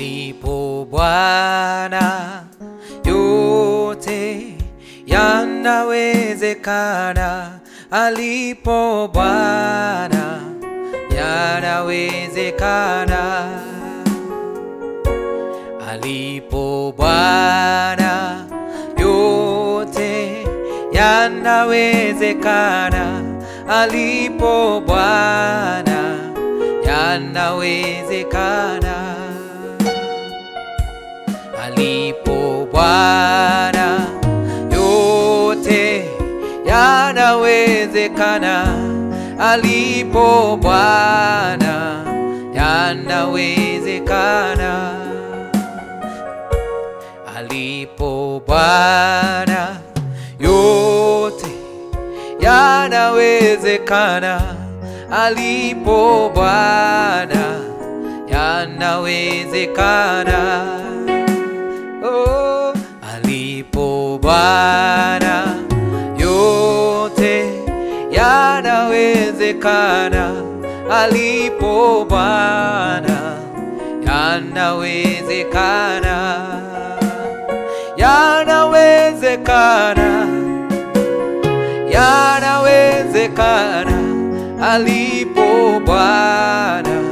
alipo Bwana yote yanawezekana, alipo Bwana yanawezekana, alipo Bwana yote yanawezekana, alipo Bwana yanawezekana, alipo Bwana yote yanawezekana, alipo Bwana yanawezekana, alipo Bwana yote yanawezekana, alipo Bwana yanawezekana. Oh, alipo Bwana yote yanawezekana, alipo Bwana yanawezekana, yanawezekana, yanawezekana, alipo Bwana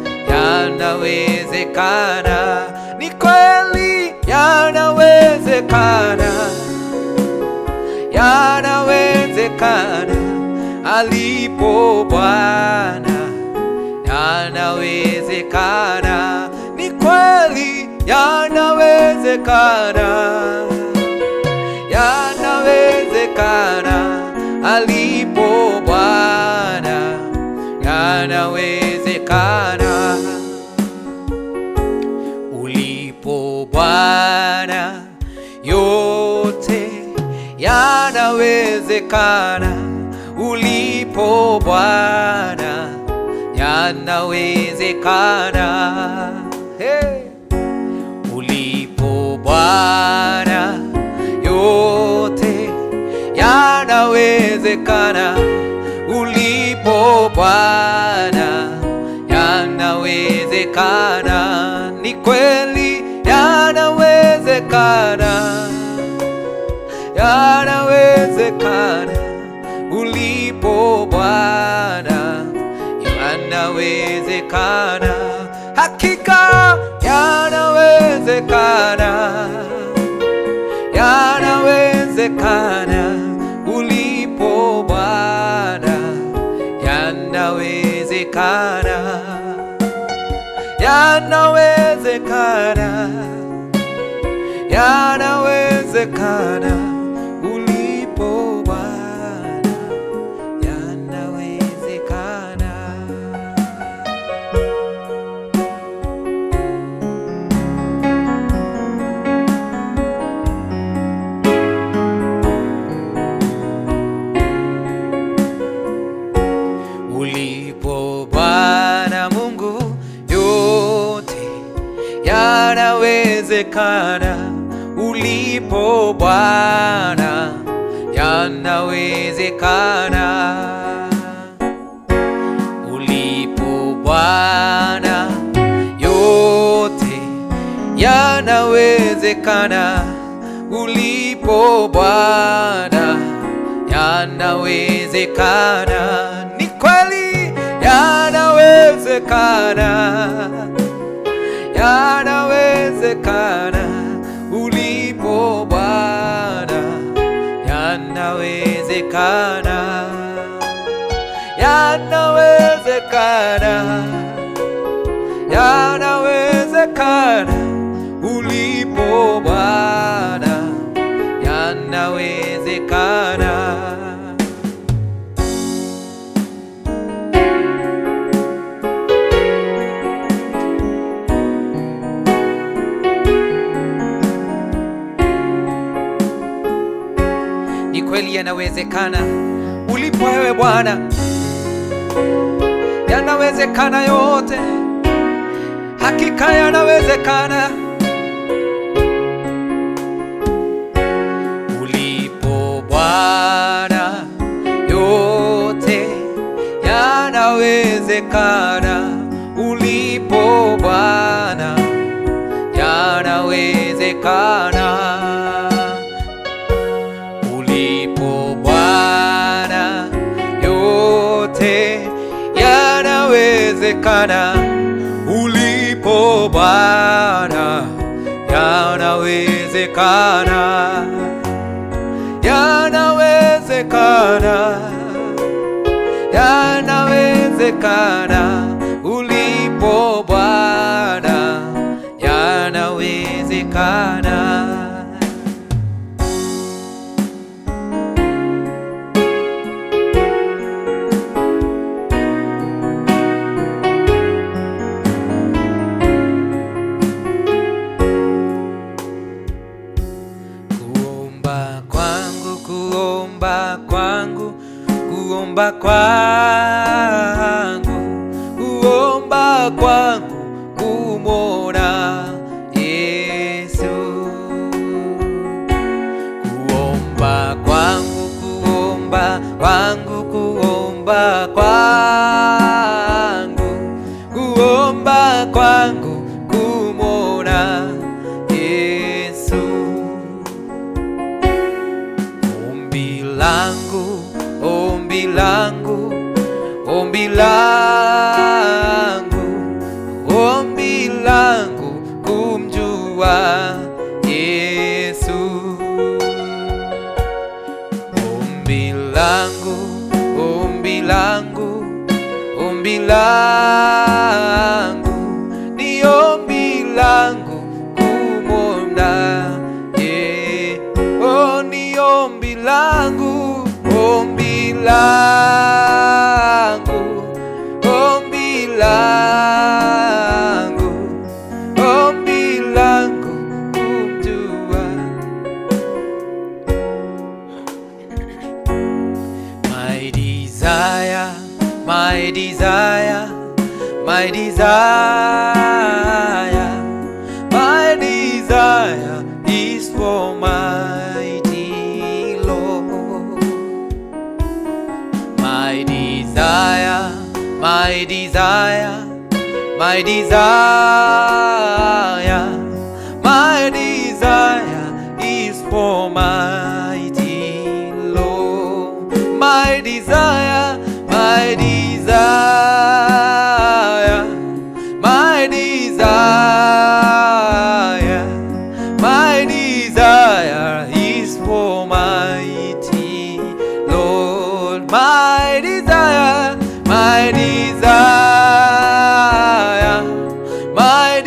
yanawezekana, ni kweli yanawezekana, yanawezekana, alipo Bwana yanawezekana, ni kweli yanawezekana, yanawezekana, alipo Bwana yanawezekana ulipo Bwana yote yanawezekana, ulipo Bwana yanawezekana. Hey. Ulipo Bwana yote yanawezekana, ulipo Bwana yanawezekana, ni kweli yanawezekana, yanawezekana, ulipo Bwana yanawezekana, hakika yanawezekana, yanawezekana, ulipo Bwana yanawezekana, yanawezekana, yanawezekana, ulipo Bwana yanawezekana. ulipo Bwana Mungu, yote yanawezekana. Ulipo Bwana yanawezekana. Ulipo Bwana yote yanawezekana. Ulipo Bwana yanawezekana, ni kweli yanawezekana, yanawezekana, ulipo Bwana yanawezekana, yanawezekana, yanawezekana, ulipo Bwana yanawezekana. Ni kweli yanawezekana ulipo wewe Bwana, yanawezekana yote, hakika yanawezekana. Ulipo Bwana, yote yanawezekana. Ulipo Bwana, yanawezekana ulipo Bwana, yanawezekana, yanawezekana, yanawezekana ulipo Bwana, yanawezekana. Kuomba kwangu, kuomba kwangu, kuomba kwangu, kuomba kwangu, kumwona Yesu. Kuomba kwangu, kuomba kwangu, kuomba kwangu, kuomba kwangu, kumwona Yesu. Ombi langu, ombi langu, ombi langu, ombi langu kumjua Yesu. Ombi langu, ombi langu, ombi langu, ni ombi langu kumwona ye. Oh, ni ombi langu, ombi langu, ombi langu, ombi langu kumjua My desire, my desire, my desire, my desire is for mighty Lord. My desire, my desire, my desire, my desire is for mighty Lord. My desire, my desire, my desire, my desire is for mighty Lord. My desire, my desire, my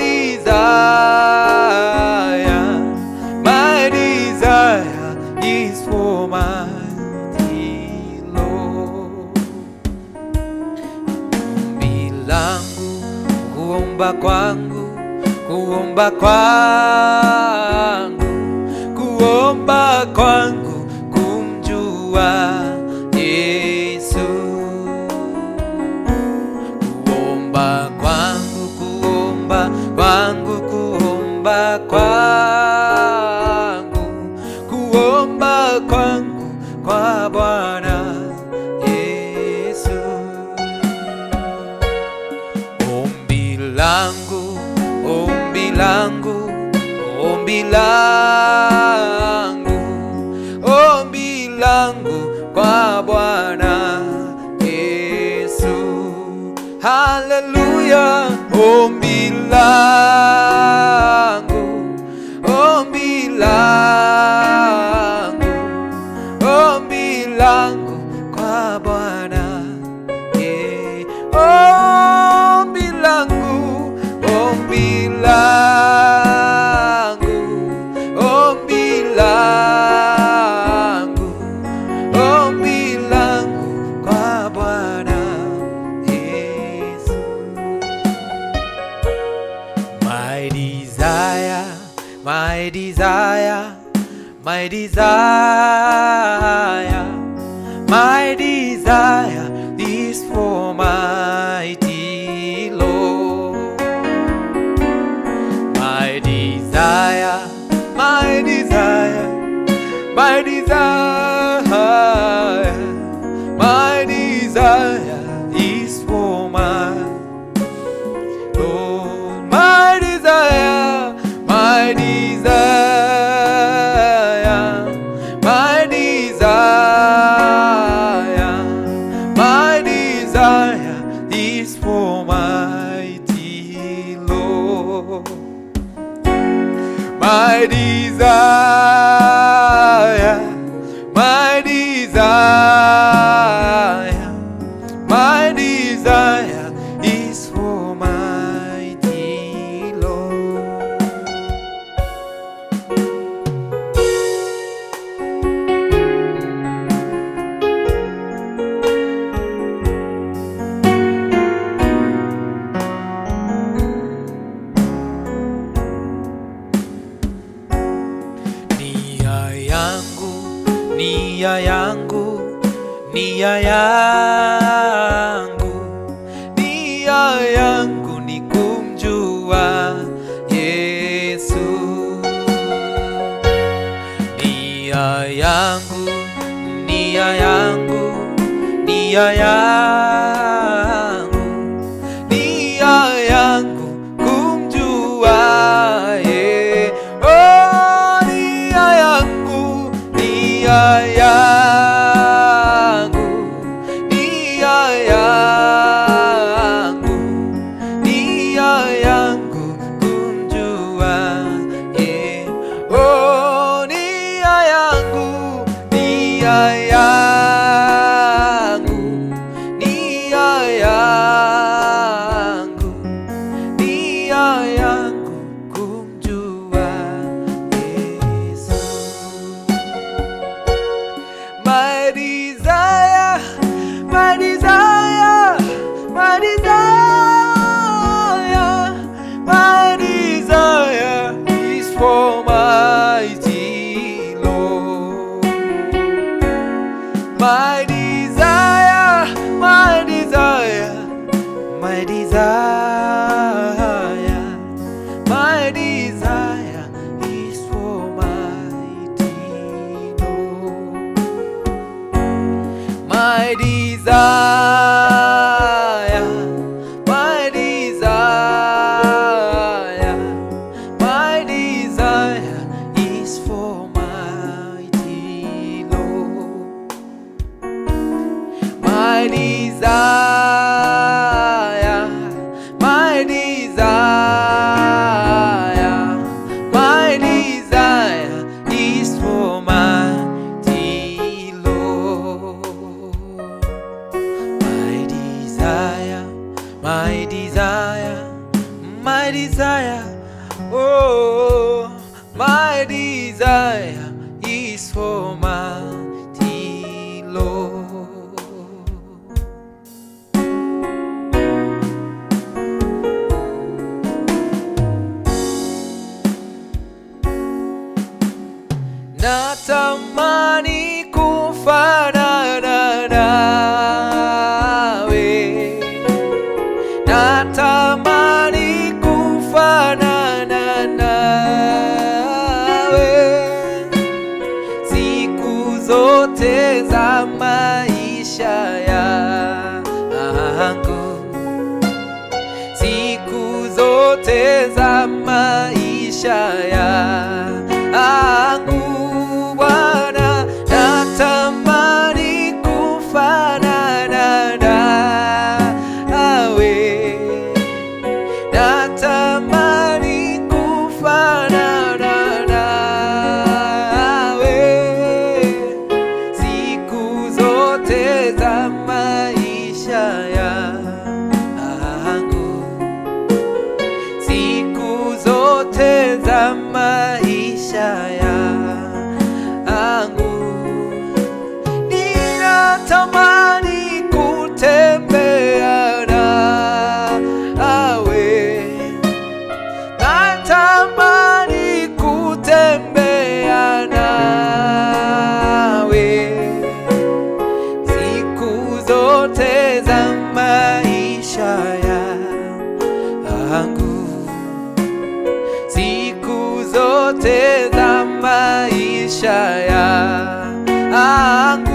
desire, my desire is for mighty Lord. Ombi langu, kuomba kwangu, kuomba kwangu, kuomba kwangu, kumjua Yesu. Kuomba kwangu, kuomba kwangu, kuomba kwangu, kuomba kwangu kwa Bwana Yesu. Ombi langu, ombi langu, ombi langu, ombi langu kwa Bwana Yesu. Haleluya, ombi langu, ombi langu, ombi langu kwa Bwana yeah. Ombi langu, ombi langu, ombi langu, ombi langu kwa Bwana Yesu. My desire, my desire, my desire, my desire is for mighty Lord. My desire, my desire, my desire, my desire is for my Lord, my desire, my desire, my desire, my desire My desire, my desire, my desire is for mighty Lord. Nia yangu, nia yangu, nia yangu, nia yangu ni kumjua Yesu. Nia yangu, nia yangu, nia yangu, nia yangu kumjua ye. Oh, nia yangu, nia yangu, nia yangu, nia yangu kumjua ye. Oh, nia yangu, nia yangu, nia yangu, nia yangu kumjua Yesu. My desire, my desire, my desire, my desire is for mighty Lord. My desire, my desire, my desire, my desire is for mighty Lord. My desire, my desire, my desire is for mighty Lord. My desire, my desire, my desire is for mighty Lord. My desire, my desire, my desire, oh, my desire is for mighty Lord. Natamani kufanana nawe, natamani kufanana nawe siku zote za maisha yangu siku zote za maisha yangu Bwana, natamani kufanana nawe, natamani kufanana nawe siku zote za maisha yangu siku zote za maisha yangu ninatamani kutembea nawe natamani kutembea nawe siku zote za maisha yangu siku zote za maisha yangu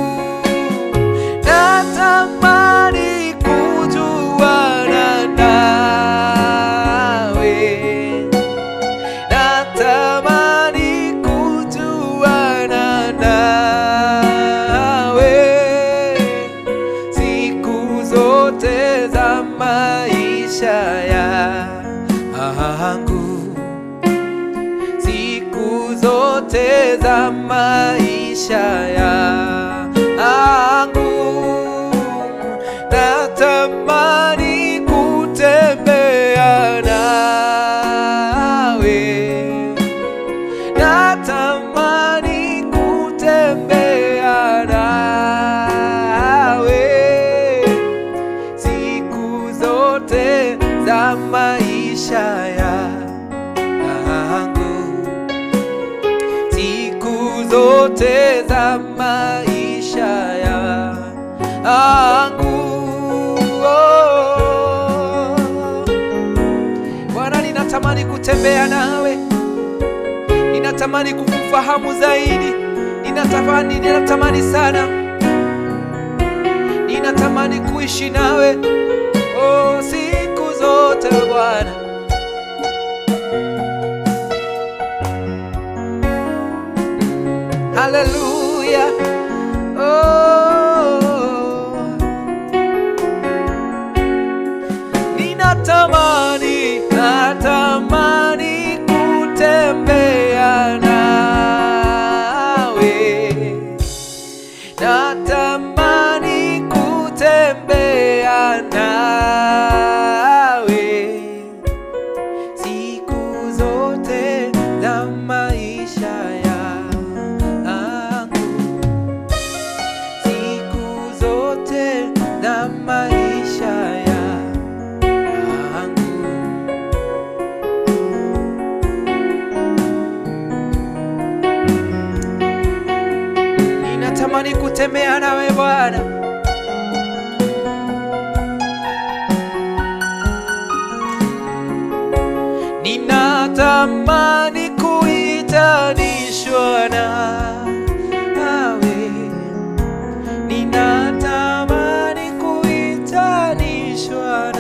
natamani kujuana nawe natamani kujuana nawe siku zote za maisha yangu zote za maisha yangu natamani kutembea nawe natamani kutembea nawe siku zote za maisha yangu siku zote za maisha yangu oh. Bwana, ninatamani kutembea nawe, ninatamani kukufahamu zaidi, ninatamani, ninatamani sana, ninatamani kuishi nawe oh, siku zote Bwana. Haleluya. Oh. Ninatamani, natamani kutembea nawe. Natamani kutembea nawe siku zote za maisha yangu, siku zote za maisha yangu. Ninatamani kutembea nawe Bwana. Ninatamani kuitanishwa nawe, ninatamani kuitanishwa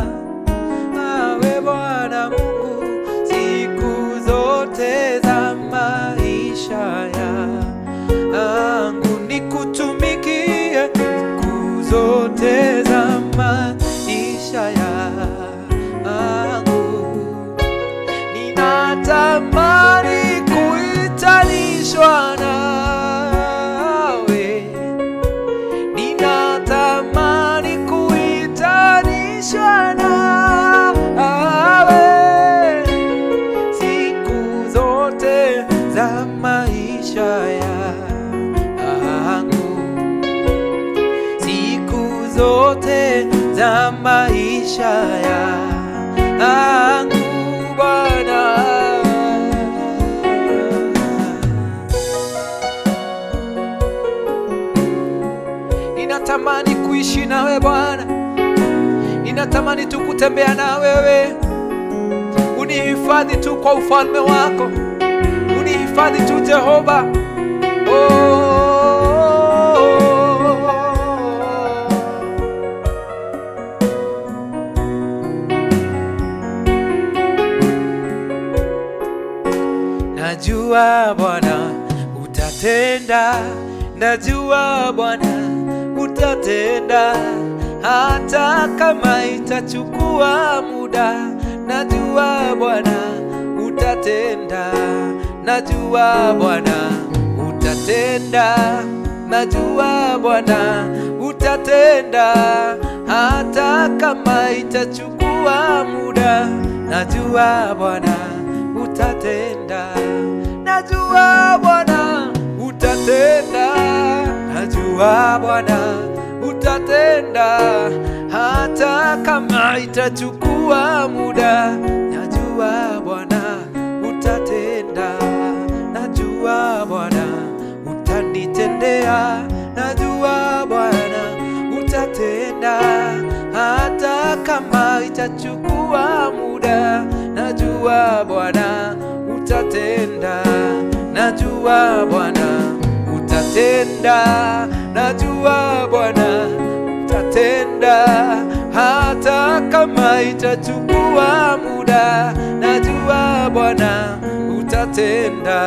nawe Bwana Mungu, siku zote za maisha yangu, nikutumikie siku zote za maisha yangu ninatamani kuitanishwa nawe, ninatamani kuitanishwa nawe siku zote za maisha yangu, siku zote za maisha yangu Bwana. Ninatamani kuishi nawe Bwana, ninatamani tu kutembea na wewe. Unihifadhi tu kwa ufalme wako, unihifadhi tu Jehova. Oh. Najua Bwana utatenda, najua Bwana utatenda, hata kama itachukua muda. Najua Bwana utatenda, najua Bwana utatenda, najua Bwana utatenda, hata kama itachukua muda. Najua Bwana utatenda, najua Bwana utatenda, najua Bwana utatenda, hata kama itachukua muda. Najua Bwana utatenda, najua Bwana utanitendea, najua Bwana utatenda, hata kama itachukua muda. Najua Bwana utatenda, najua Bwana utatenda, najua Bwana utatenda, hata kama itachukua muda. Najua Bwana utatenda.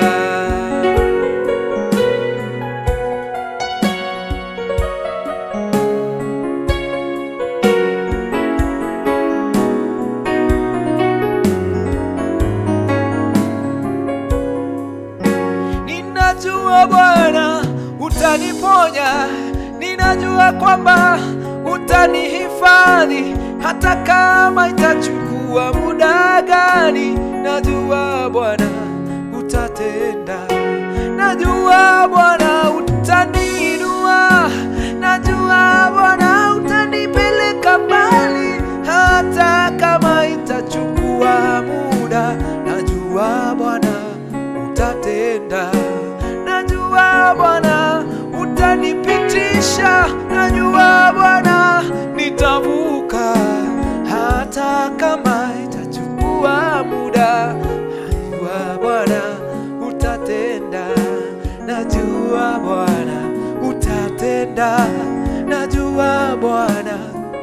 utaniponya, ninajua kwamba utanihifadhi hata kama itachukua muda gani. Najua Bwana utatenda, najua Bwana utaniinua, najua Bwana utanipeleka mbali hata kama itachukua muda. Najua Bwana utatenda, najua Bwana utanipitisha, najua Bwana nitavuka hata kama itachukua muda. Najua Bwana utatenda, najua Bwana utatenda, najua Bwana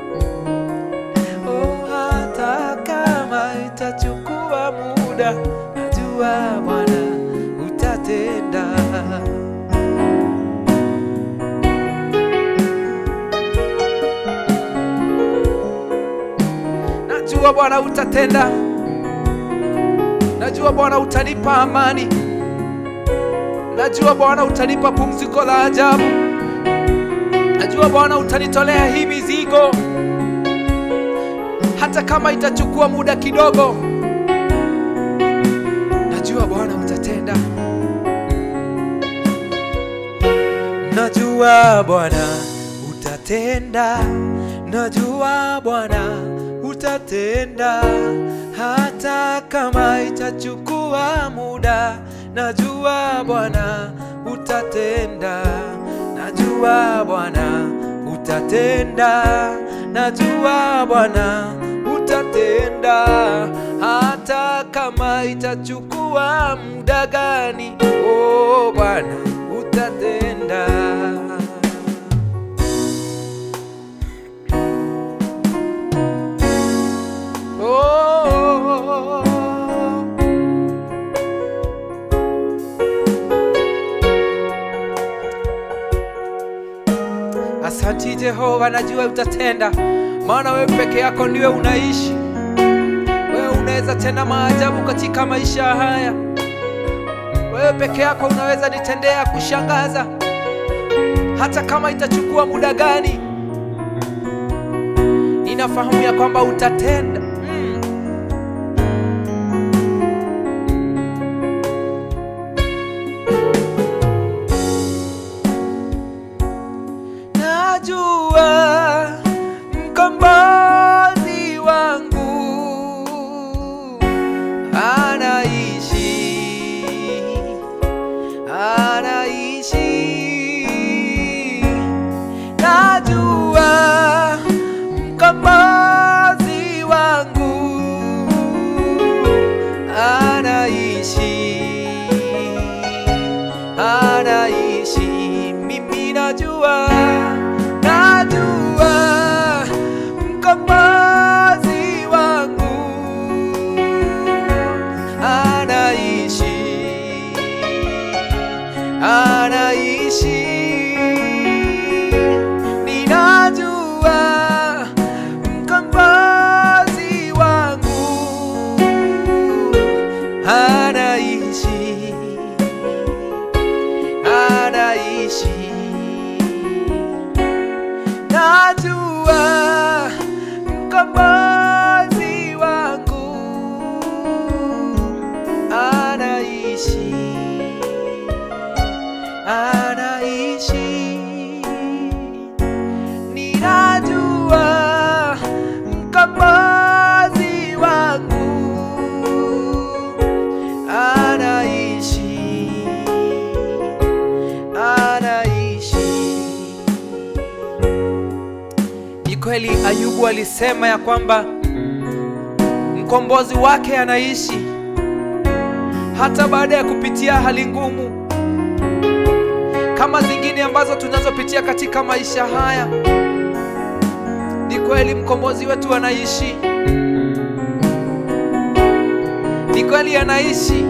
oh, hata kama itachukua muda, najua Bwana utatenda. Najua Bwana utatenda, najua Bwana utanipa amani, najua Bwana utanipa pumziko la ajabu, najua Bwana utanitolea hii mizigo hata kama itachukua muda kidogo. Najua Bwana utatenda, najua Bwana utatenda, najua Bwana utatenda hata kama itachukua muda. Najua Bwana utatenda, najua Bwana utatenda, najua Bwana utatenda hata kama itachukua muda gani. Oh Bwana utatenda. Oh, Asanti Jehova, najua utatenda, maana wewe peke yako ndiwe unaishi. Wewe unaweza tena maajabu katika maisha haya. Wewe peke yako unaweza nitendea kushangaza, hata kama itachukua muda gani. Ninafahamu ya kwamba utatenda. Mm. Najua mkombozi wangu anaishi, anaishi. Najua mkombozi wangu anaishi, anaishi. Mimi najua, najua mkombozi wangu anaishi, anaishi. Ninajua mkombozi wangu anaishi, anaishi. Najua mkombozi wangu anaishi, anaishi. Ninajua mkombozi wangu anaishi, anaishi. Ni kweli Ayubu alisema ya kwamba mkombozi wake anaishi hata baada ya kupitia hali ngumu kama zingine ambazo tunazopitia katika maisha haya. Ni kweli mkombozi wetu anaishi, ni kweli anaishi.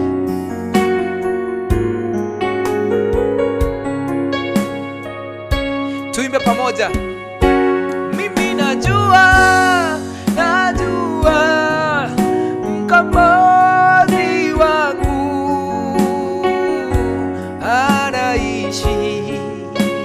Tuimbe pamoja. Mimi najua, najua mkombozi wangu anaishi,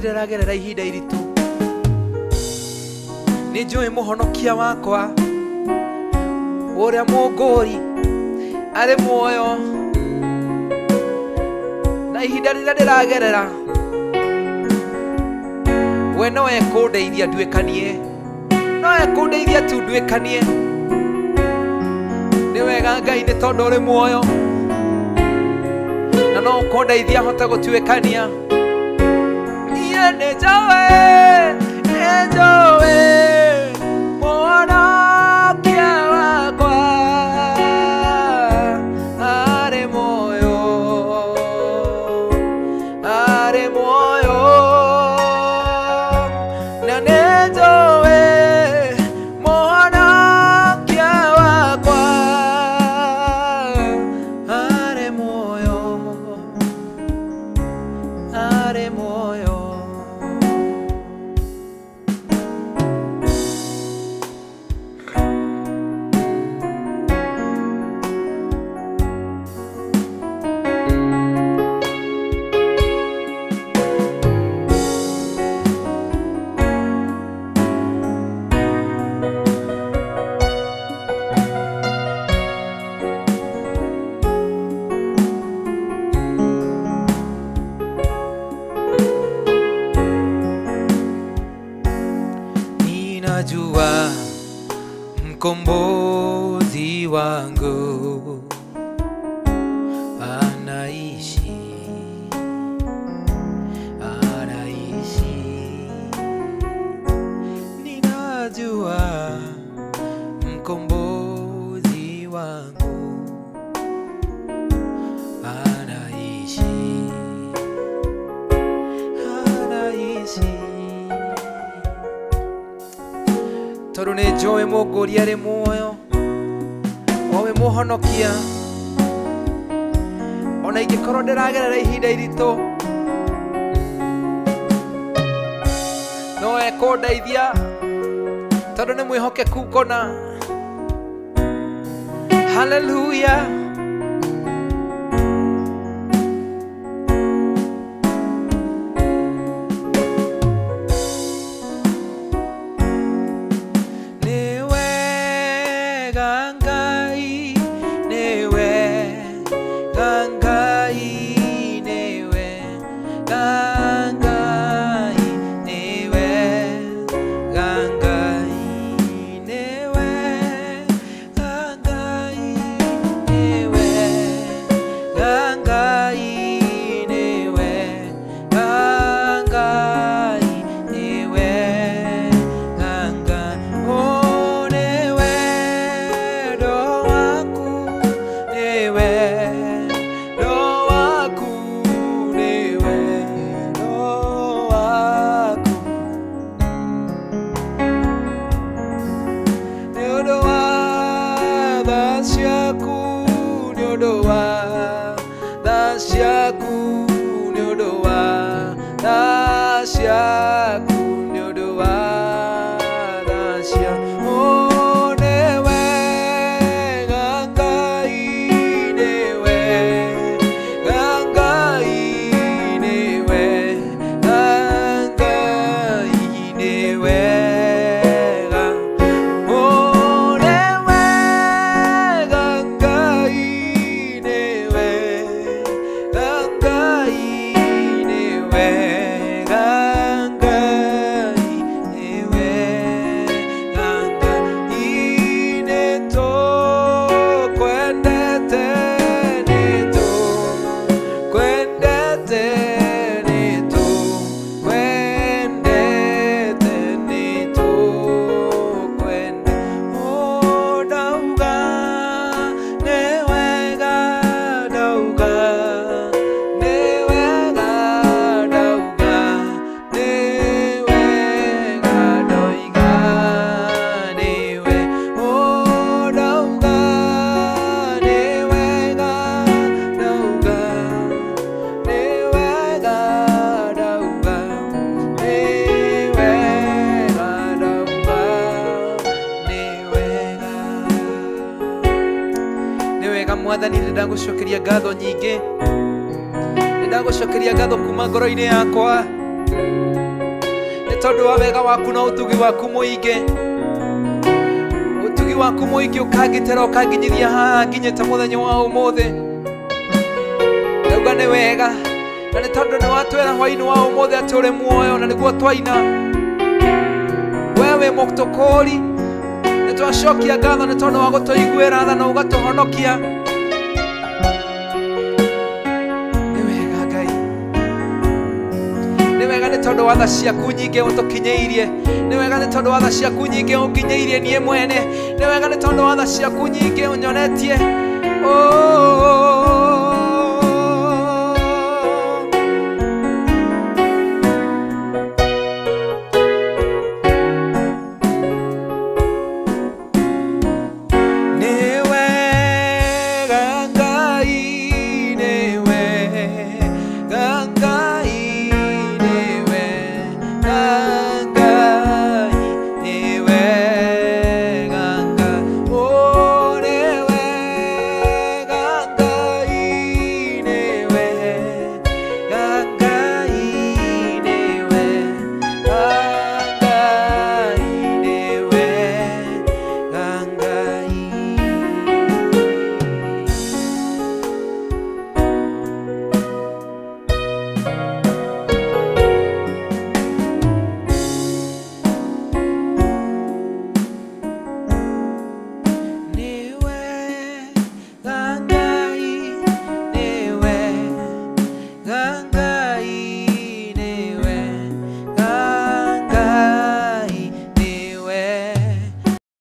ndĩragerera ihinda iritũ nĩ njũĩ mũhonokia wakwa ũrĩa mũngũri arĩ muoyo na ihinda rĩrĩa ndĩragerera we no ekũndeithia nduĩkanie no ekũndeithia tu nduĩkanie nĩ wega ngai nĩ tondũ ũrĩ muoyo na no ũkũndeithia hote gũtuĩkania niĩ nĩ njũĩ nĩ njũĩ mũhonokia wakwa arĩ muoyo arĩ muoyo na nĩ njũĩ mũhonokia wakwa arĩ muoyo arĩ muoyo ninajua mkombozi wangu anaishi anaishi ninajua mkombozi wangu anaishi anaishi tondũ nĩ njũĩ mũngũri arĩ muoyo o we mũhonokia ona ingĩkorwo ndĩragerera ihinda iritũ no ekũndeithia tondũ nĩ mwĩhokeku ngona haleluya nĩ wega ngai nĩ wega ngai nĩ wega ngai nĩ wega ngai nĩ wega ngai nĩ wega ngai nĩ wega ngai nĩ wega ngai oh nĩ wendo waku nĩ wendo waku nĩ wendo waku nĩ ũndũ wa tha ciaku nĩ ũndũ wa tha ciaku nĩ ũndũ wa tha ciaku nĩ ũndũ wa tha ciaku Oh, nĩ wega Ngai, nĩ wega Ngai, nĩ wega Ngai, nĩ wega Oh, nĩ wega Ngai, nĩ wega Ngai, nĩ wega Ngai, nĩ wega Ngai, nĩ tũkwendete, nĩ tũkwendete, nĩ tũkwendete, nĩ tũkwendete. Oh, ndauga nĩ wega, ndauga nĩ wega, ndauga nĩ wega, ndoiga nĩ we. Oh, ndauga nĩ wega, ndauga nĩ wega, ndauga nĩ wega, ndauga nĩ wega nĩ wega mwathani nĩ ndagũcokeria ngatho nyingĩ nĩ ndagũcokeria ngatho kuma ngoro-inĩ yakwa nĩ tondũ wa wega waku na ũtugi waku mũingĩ ũtugi waku mũingĩ ũkangĩtĩra ũkanginyithia haha nginyĩte mũthenya wa ũmũthĩ ndauga nĩ wega na nĩ tondũ nĩ watwĩra hwainĩ wa ũmũthĩ atĩ ũrĩ muoyo na nĩguo twaina we wĩ mũtũkũri nĩ twacokia ngatho nĩ tondũ wa gũtũiguĩra tha na ũgatũhonokia nĩ wega ngai nĩ wega nĩ tondũ wa tha ciaku nyingĩ ũtũkinyĩirie nĩ wega nĩ tondũ wa tha ciaku nyingĩ ũnginyĩirie niĩ mwene nĩ wega nĩ tondũ wa tha ciaku nyingĩ ũnyonetie Oh,